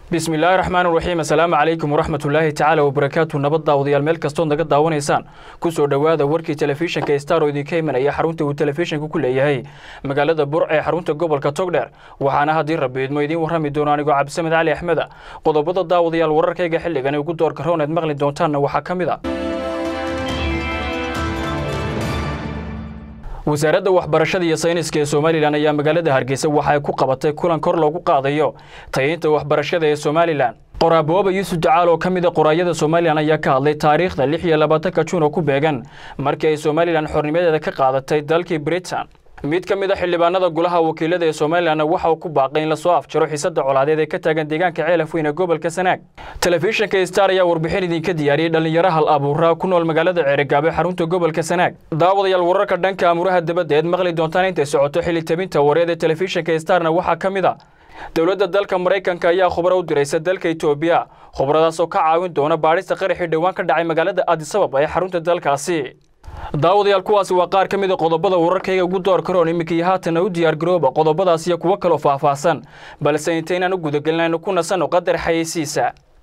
bismi illaahi raxmaan raxiim assalaamu calaykum waraxmatullaahi tacaala wabarakaatu nabad daawadayaal meel kastood naga daawanaysaan kusoo dhowaada warkii telefishinka star oo idinka imanaya xarunta uu telefishinka ku leeyahay magaalada burc ee xarunta gobolka togdheer waxaana haddii rabbi idmo idiin warrami doono anigoo cabdisamed cali axmeda qodobada daawadayaal wararkayga xilligan ugu doorka roon eed maqli doontaanna waxaa ka mid a wasaaradda waxbarashada iyo sayniska ee somalilan ayaa magaalada hargeysa waxa ay ku qabatay kulan kor loogu qaadayo tayeynta waxbarashada ee somalilan qoraabooba yuusuf jacaal oo ka mid a qoraayada somalilan ayaa ka hadlay taariikhda lix iyo labaatanka juun oo ku beegan markii ay somalilan xornimadeeda ka qaadatay dalkii britain mid ka mid a xildhibaanada golaha wakiilada ee somalilanna waxa uu ku baaqay in lasoo afjaro xiisadda colaadeed ee ka taagan deegaanka ceelaf weyn ee gobolka sanaag telefishinka star ayaa warbixin idinka diyaariyey dhallinyaro hal abuuraa ku nool magaalada ceerigaabo xarunta gobolka sanaag daawadayaal wararka dhanka amuraha dabadda eed maqli doontaan intay socoto xilli tabinta wareed ee telefishinka starna waxaa ka mid a dowladda dalka maraykanka ayaa khubro u diraysa dalka etoobiya khubradaas oo ka caawin doona baadhista qaraxii dhowaan ka dhacay magaalada adisabab ee xarunta dalkaasi daawadayaal kuwaasi waa qaar ka mid a qodobada wararkayga ugu door karoon iminkii haatanna u diyaargarooba qodobadaas iyo kuwo kaloo faahfaahsan balse intaynaan u gudagelinaynu ku nasanno qadar xayeysiisa